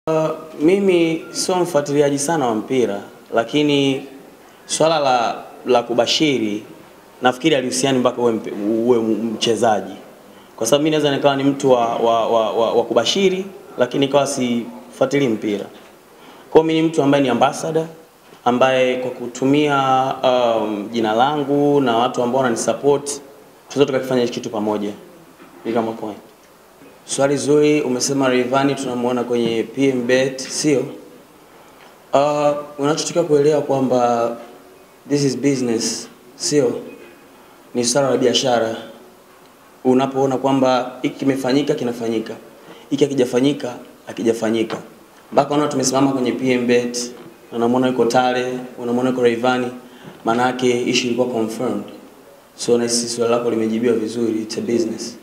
Uh, mimi sio mfuatiliaji sana wa mpira, lakini swala la, la kubashiri nafikiri alihusiani mpaka uwe, mpe- uwe mchezaji, kwa sababu mimi naweza nikawa ni mtu wa, wa, wa, wa, wa kubashiri lakini ikawa sifuatilii mpira. Kwa hiyo mimi ni mtu ambaye ni ambassador ambaye kwa kutumia um, jina langu na watu ambao wananisupport tunaweza tukakifanya hiki kitu pamoja. Ni kama point. Swali zuri, umesema Rayvanny tunamuona kwenye PMBet, sio? Uh, unachotakiwa kuelewa kwamba this is business, sio? Ni swala la biashara. Unapoona kwamba hiki kimefanyika kinafanyika, hiki hakijafanyika hakijafanyika, mpaka unaona tumesimama kwenye PMBet, unamwona yuko Tale, unamwona yuko Rayvanny, maana yake issue ilikuwa confirmed. So na sisi swali lako limejibiwa vizuri, it's a business.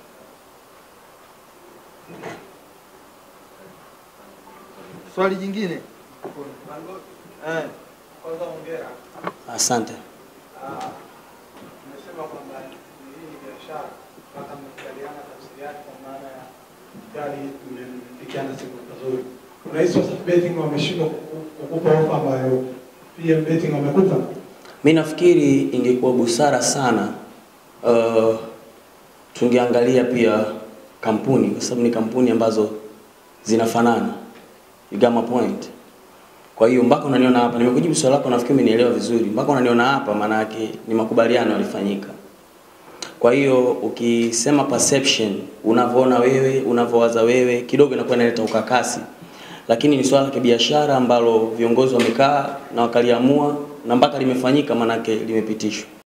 Swali jingine. Eh, Kwanza hongera. Asante. Ah, Umesema kwamba hii ni biashara mpaka mmekubaliana tafsiri yake kwa maana ya gari mmempikiana siku nzuri. Unahisi Wasafi Betting wameshindwa kuku- kukupa ofa ambayo PM Betting wamekupa? Mi nafikiri ingekuwa busara sana uh, tungeangalia pia kampuni kwa sababu ni kampuni ambazo zinafanana. You got my point. Kwa hiyo mpaka unaniona hapa, nimekujibu swali lako, nafikiri umenielewa vizuri. Mpaka unaniona hapa, maana yake ni makubaliano yalifanyika. Kwa hiyo ukisema perception, unavyoona wewe, unavyowaza wewe, kidogo inakuwa inaleta ukakasi, lakini ni swala la kibiashara ambalo viongozi wamekaa na wakaliamua na mpaka limefanyika, maanake limepitishwa.